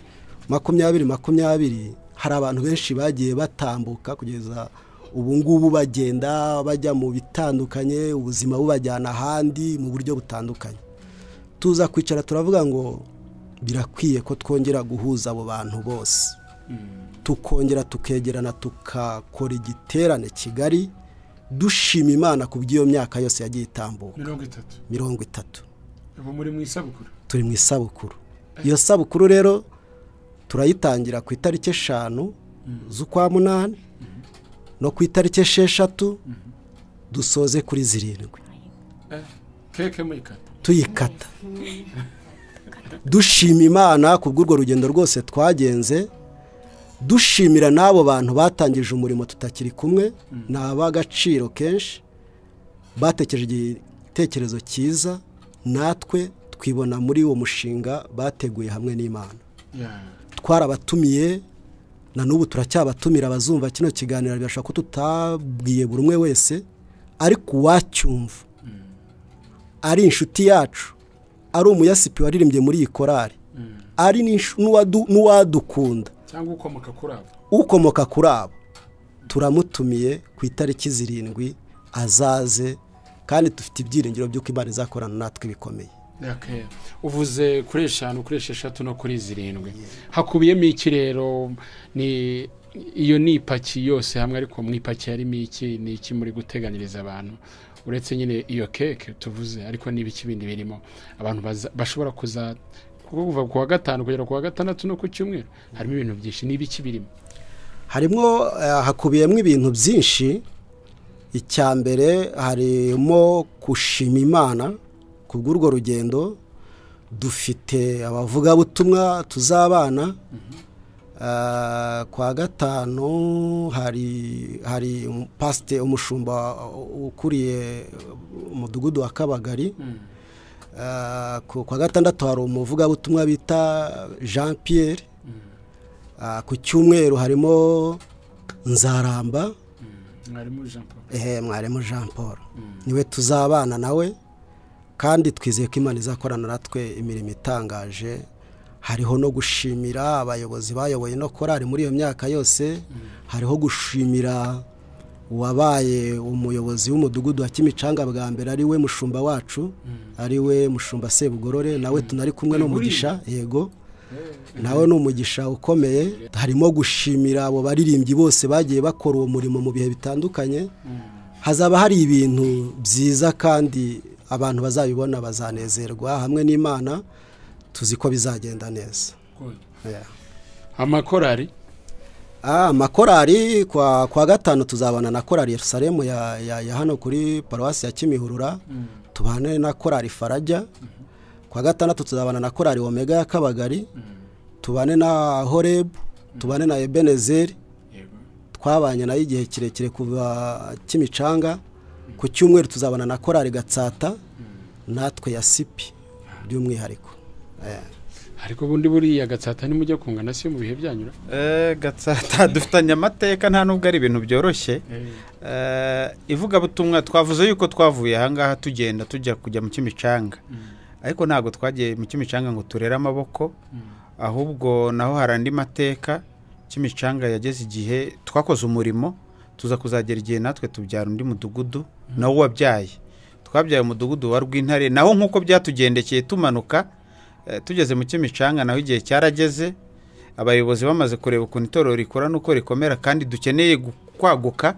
makumyabiri makumyabiri hari abantu benshi bagiye batambuka kugeza ubu ngubu bagenda bajya mu bitandukanye ubuzima bubajyana ahandi mu buryo butandukanye tuza kwicara turavuga ngo birakwiye ko twongera guhuza abo bantu bose tukongera tukegerana tukakora igiterane kigari dushima imana ku bw'iyo myaka yose yagiye itambuka mirongo itatu mirongo itatu ubu muri mu isabukuru turi mu isabukuru iyo sabukuru rero turayitangira ku itariki eshanu z'ukwa munani no ku itariki esheshatu dusoze kuri zirindwi Eh, keke muyikata tuyikata dushima imana ku bw'urwo rugendo rwose twagenze dushimira n'abo bantu batangije umurimo tutakiri kumwe ni ab'agaciro kenshi batekereje igitekerezo cyiza natwe twibona muri uwo mushinga bateguye hamwe n'imana Yeah. twarabatumiye na n'ubu turacyabatumira abazumva kino kiganiro birashobora ko tutabwiye buri umwe wese ariko uwacyumva ari inshuti yacu ari umuyasipi waririmbye muri iyi korari ari n'inshu- n'uwadu- n'uwadukunda cyangwa ukomoka kuri abo ukomoka kuri abo turamutumiye ku itariki zirindwi azaze kandi dufite ibyiringiro by'uko imana izakorana natwe bikomeye Okay. uvuze kuri eshanu kuri esheshatu no kuri zirindwi hakubiyemo iki rero ni iyo ni ipaki yose hamwe ariko mu ipaki harimo iki ni iki muri guteganyiriza abantu uretse nyine iyo keke tuvuze ariko n'ibiki bindi birimo abantu baza- bashobora kuza kuko kuva ku wa gatanu kugera ku wa gatandatu no ku cyumweru harimo ibintu byinshi n'ibiki birimo harimo eh, hakubiyemo ibintu byinshi icya mbere harimo gushima imana ku bw'urwo rugendo dufite abavugabutumwa tuzabana Ah, ku wa gatanu hari hari umu- pasite umushumba ukuriye umudugudu wa kabagari Ah, ku kwa gatandatu hari umuvugabutumwa bita jean pierre Ah, ku cyumweru harimo nzaramba mwarimu jean paul ehe mwarimu jean paul niwe tuzabana nawe kandi twizeye ko imana izakorana natwe imirimo itangaje hariho no gushimira abayobozi bayoboye no korari muri iyo myaka yose hariho gushimira uwabaye umuyobozi w'umudugudu wa kimicanga bwa mbere ari we mushumba wacu ari we mushumba sebugorore nawe tunari kumwe n'umugisha yego nawe ni umugisha ukomeye harimo gushimira abo baririmbyi bose bagiye bakora uwo murimo mu bihe bitandukanye hazaba hari ibintu byiza kandi abantu bazabibona bazanezerwa hamwe n'imana tuzi ko bizagenda neza Good. Yeah. amakorari Ah, amakorari kwa, kwa gatanu tuzabana na korari yerusalemu ya, ya, ya hano kuri paruwasi ya kimihurura tubane na korari farajya kwa gatandatu tuzabana na korari omega ya kabagari tubane na horebu tubane na ebenezeri yego twabanye nayo igihe kirekire kuva kimicanga ku cyumweru tuzabana na korari gatsata natwe ya sipi by'umwihariko Eh. ariko ubundi buriya gatsata nimujya kungana si mu bihe byanyura Eh, gatsata dufitanye amateka nta nubwo ari ibintu byoroshye Eh, ivugabutumwa twavuze yuko twavuye ahangaha tugenda tujya kujya mu kimicanga ariko ntabwo twagiye mu kimicanga ngo turere amaboko ahubwo naho hari andi mateka kimicanga yageze igihe twakoze umurimo tuza kuzagera igihe natwe tubyara undi mudugudu nawo wabyaye twabyaye umudugudu wa rw'intare naho nk'uko byatugendekeye tumanuka eh, tugeze mu kimicanga naho igihe cyarageze abayobozi bamaze kureba ukuntu itorero rikora n'uko rikomera kandi dukeneye gu- kwaguka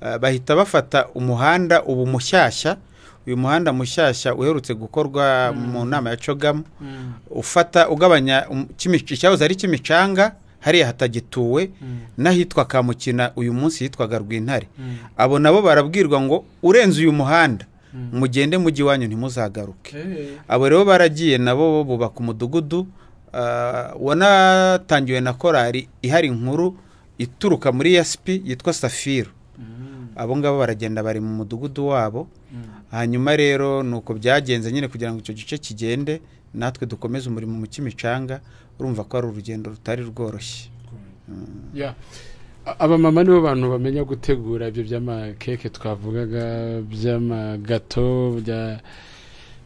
eh, bahita bafata umuhanda ubu mushyashya uyu muhanda mushyashya uherutse gukorwa mu nama ya cogamu ufata ugabanya um- Kimi- icyahoze ari kimicanga hariya hatagituwe n'ahitwa kamukina uyu munsi hitwaga rw'intare abo nabo barabwirwa ngo urenze uyu muhanda mugende mujyi iwanyu ntimuzagaruke Eh, abo rero baragiye nabo bubaka umudugudu ah, wanatangiwe na korari ihari inkuru ituruka muri yasipi yitwa safiru abo ngabo baragenda bari mu mudugudu wabo hanyuma rero ni uko byagenze nyine kugira ngo icyo gice kigende natwe dukomeze umurimo mu kimicanga urumva ko ari urugendo rutari rworoshye Yeah. A- abamama nibo bantu bamenya gutegura ibyo by'amakeke twavugaga by'amagato bya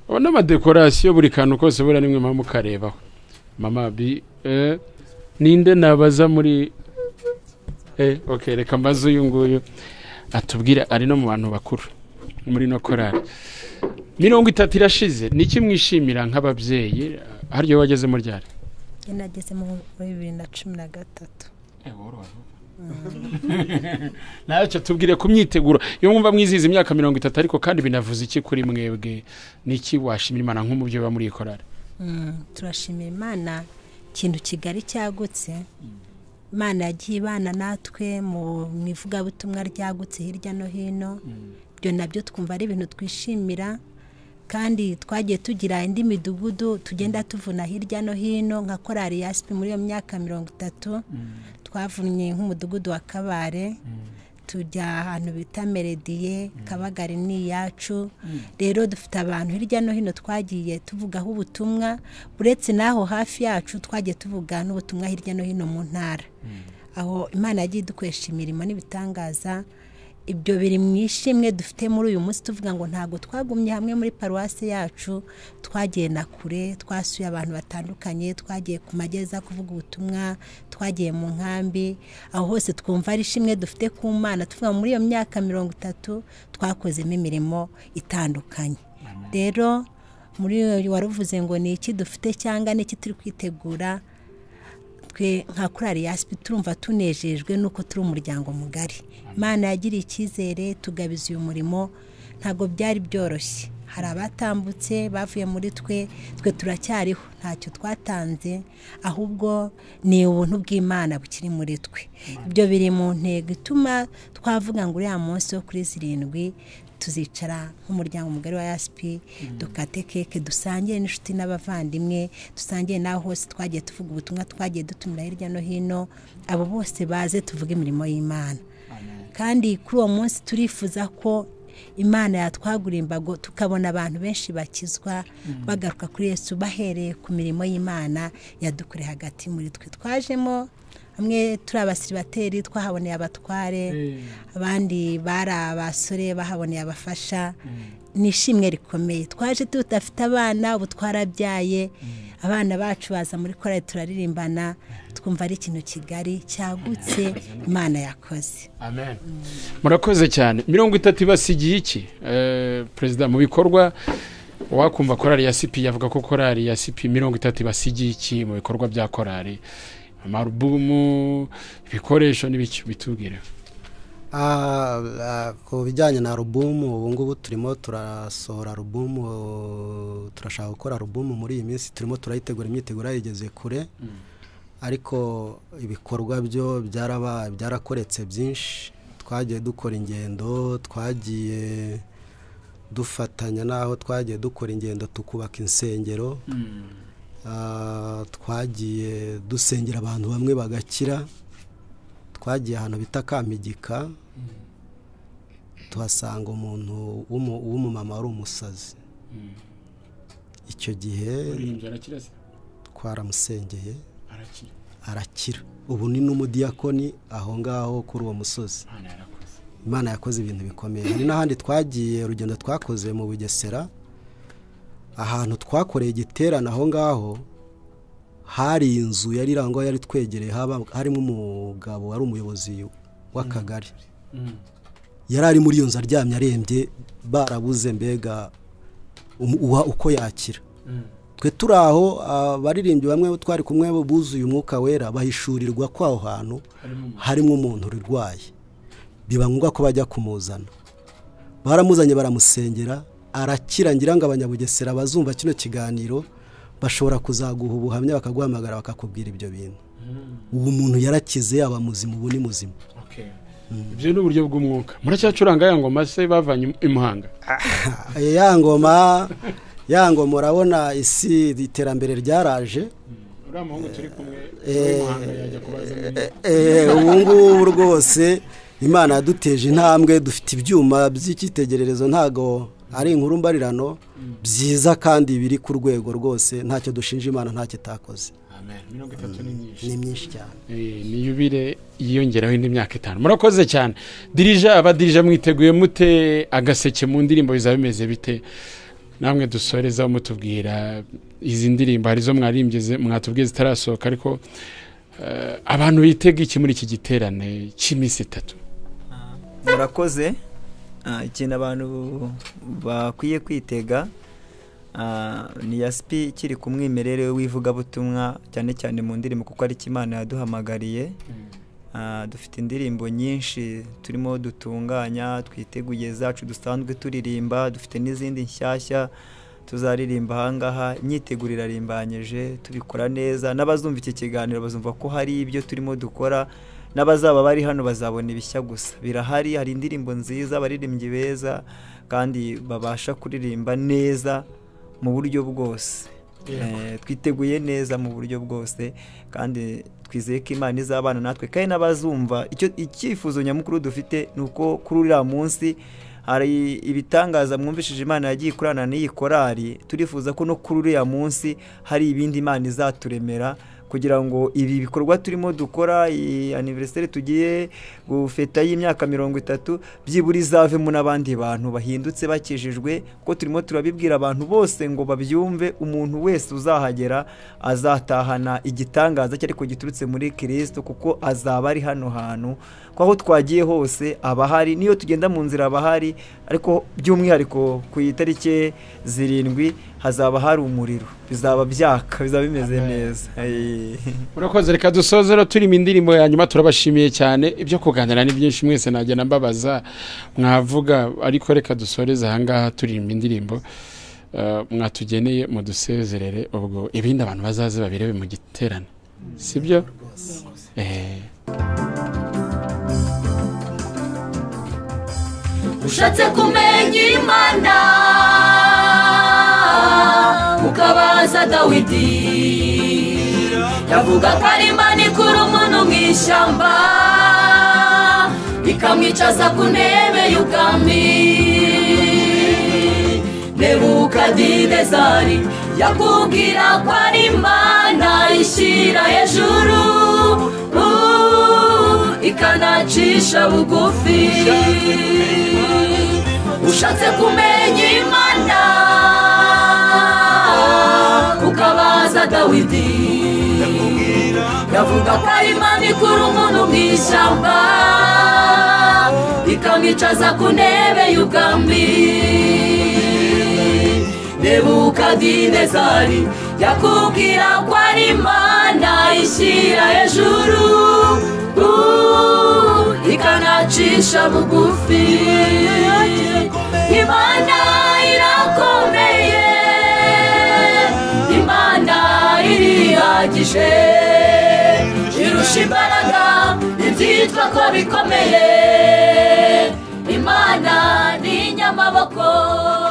Oh, n'amadekorasiyo buri kantu kose buriya nimwe mama mukarebaho mama bi eh, ninde nabaza muri eh, okay, reka mbaze uyu nguyu atubwire ari no mu bantu bakuru muri no korari mirongo itatu irashize ni iki mwishimira nk'ababyeyi haryo wageze mu ryari nageze mu bibiri na cumi na gatatu ntacyo tubwire ku myiteguro iyo mwumva mwizihiza imyaka mirongo itatu ariko kandi binavuze iki kuri mwebwe n'iki washima imana nk'umubyeyi uba muri iyi korari Mm, turashimira imana ikintu kigari cyagutse imana yagiye ibana natwe mu mu ivugabutumwa ryagutse hirya no hino ibyo nabyo twumva ari ibintu twishimira kandi twagiye tugira indi midugudu tugenda tuvuna hirya no hino nka korari yasipi muri iyo myaka mirongo itatu twavunnye nk'umudugudu wa kabare tujya ahantu bita merediye kabagari ni iyacu rero dufite abantu hirya no hino twagiye tuvugaho ubutumwa uretse n'aho hafi yacu twagiye tuvuga n'ubutumwa hirya no hino mu ntara aho imana yagiye idukoresha imirimo n'ibitangaza ibyo biri mu ishimwe dufite muri uyu munsi tuvuga ngo ntabwo twagumye hamwe muri paruwasi yacu twagiye na kure twasuye abantu batandukanye twagiye ku mageza kuvuga ubutumwa twagiye mu nkambi aho hose twumva ari ishimwe dufite ku mana tuvuga ngo muri iyo myaka mirongo itatu twakozemo imirimo itandukanye rero muri iyo wari uvuze ngo ni iki dufite cyangwa ni iki turi kwitegura twe nka korari yasipi turumva tunejejwe nuko turi umuryango mugari imana yagiriye icyizere tugabiza uyu murimo ntabwo byari byoroshye hari abatambutse bavuye muri twe twe turacyariho ntacyo twatanze ahubwo ni ubuntu bw'imana bukiri muri twe ibyo biri mu ntego ituma twavuga ngo uriya munsi wo kuri zirindwi tuzicara nk'umuryango mugari wa yasipi dukate keke dusangire n'inshuti n'abavandimwe dusangire n'aho hose twagiye tuvuga ubutumwa twagiye dutumira hirya no hino abo bose baze tuvuge imirimo y'imana kandi kuri uwo munsi turifuza ko imana yatwagura imbago tukabona abantu benshi bakizwa bagaruka kuri yesu bahereye ku mirimo y'imana yadukure hagati muri twe twajemo bamwe turi abasiribateri twahaboneye abatware abandi bari abasore bahaboneye abafasha ni ishimwe rikomeye twaje tudafite abana ubu twarabyaye abana bacu baza muri korari turaririmbana twumva ari ikintu kigari cyagutse imana yakoze amen murakoze cyane mirongo itatu ibasigiye iki Eh, perezida mu bikorwa wakumva korari ya sipi yavuga ko korari ya sipi mirongo itatu ibasigiye iki mu bikorwa bya korari amarubumu ibikoresho n'ibicyo bitubwire Ah, ah, ku bijyanye na alubumu ubu ngubu turimo turasohora alubumu turashaka gukora alubumu muri iyi minsi turimo turayitegura imyiteguro yayigeze kure ariko ibikorwa byo byaraba byarakoretse byinshi twagiye dukora ingendo twagiye dufatanya n'aho twagiye dukora ingendo tukubaka insengero Ah, twagiye dusengera abantu bamwe bagakira twagiye ahantu bita kampigika tuhasanga umuntu w'umu- w'umumama wari umusazi icyo gihe uririmbye arakira se twaramusengeye arakira arakira ubu ni n'umudiyakoni aho ngaho kuri uwo musozi hano yarakoze imana yakoze ibintu bikomeye hari n'ahandi twagiye urugendo twakoze mu bugesera ahantu twakoreye igiterane aho ngaho hari inzu yari irangwa yari twegereye haba- harimo umugabo wari umuyobozi w'akagari yari ari muri iyo nzu aryamye arembye barabuze mbega um- uwa- uko yakira twe turi aho abaririmbyi bamwe twari kumwe buzuye umwuka wera bahishurirwa ko aho hantu harimo umuntu urwaye biba ngombwa ko bajya kumuzana baramuzanye baramusengera arakira ngira ngo abanyabugesera bazumva kino kiganiro bashobora kuzaguha ubuhamya bakaguhamagara bakakubwira ibyo bintu ubu umuntu yarakize yaba muzima ubu ni muzima Okay. ibyo ni uburyo bw'umwuka muracyacuranga ya ngoma se bavanye i muhanga ya ngoma ya ngoma urabona isi iterambere ryaraje uriya muhungu turi kumwe uri i muhanga yajya kubaza muri Eh, eh, ubu ngubu rwose imana yaduteje intambwe dufite ibyuma by'icyitegererezo ntago ari inkuru mbarirano byiza kandi biri ku rwego rwose ntacyo dushinja imana ntacyo itakoze amen mirongo itatu ni nyinshi ni myinshi cyane Eh, ni yubile yiyongeraho indi myaka itanu murakoze cyane dirija abadirija mwiteguye mute agaseke mu ndirimbo bizaba bimeze bite namwe dusorezaho mutubwira izi ndirimbo hari izo mwaririmbye mwatubwiye zitarasohoka ariko eh, abantu bitega iki muri iki giterane cy'iminsi itatu murakoze Ah, ikintu abantu bakwiye kwitega ah, ni yasipi ikiri ku mwimerere w'ivugabutumwa cyane cyane mu ndirimbo kuko ari cyo imana yaduhamagariye Ah, dufite indirimbo nyinshi turimo dutunganya twiteguye zacu dusanzwe turirimba dufite n'izindi nshyashya tuzaririmba ahangaha imyiteguro irarimbanyije tubikora neza n'abazumva iki kiganiro bazumva ko hari ibyo turimo dukora n'abazaba bari hano bazabona ibishya gusa birahari hari indirimbo nziza abaririmbyi beza kandi babasha kuririmba neza mu buryo bwose Eh, twiteguye neza mu buryo bwose kandi twizeye ko imana izabana natwe kandi n'abazumva icyo icyifuzo nyamukuru dufite ni uko kuri uriya munsi hari ibitangaza mwumvishije imana yagiye ikorana n'iyi korari turifuza ko no kuri uriya munsi hari ibindi imana izaturemera kugira ngo ibi bikorwa turimo dukora iyi aniveriseri tugiye gufeta y'imyaka mirongo itatu byibura izavemo n'abandi bantu bahindutse bakijijwe ko turimo turabibwira abantu bose ngo babyumve umuntu wese uzahagera azatahana igitangaza cyari ko giturutse muri kirisito kuko azaba ari hano hantu ko aho twagiye hose aba ahari n'iyo tugenda mu nzira aba ahari ariko by'umwihariko ku itariki zirindwi hazaba hari umuriro bizaba byaka bizaba bimeze neza Eh. urakoze reka dusoze rero turimo indirimbo ya nyuma turabashimiye cyane ibyo kuganira ni byinshi mwese nagenda mbabaza mwavuga ariko reka dusoreze ahangaha turirimba indirimbo eh, mwatugeneye mudusezerere ubwo ibindi abantu bazaze babirebe mu giterane sibyo Eh, ushatse kumenya imana ukabaza dawidi yavuga ko ari imana ikura umuntu mu ishyamba ikamwicaza ku ntebe y'ubwami nebukadinezari yakubwira ko ari imana ishyira hejuru uh, ikanacisha bugufi ushatse kumenya imana ukabaza dawidi yavuga ko ari imana ikura umuntu mu ishyamba ikamwicaza ku ntebe y'ubwami nebukadinezari yakubwira ko ari imana ishyira hejuru uh, ikanacisha bugufi imana irakomeye imana irihagije irusha imbaraga ibyitwa ko bikomeye imana ni inyamaboko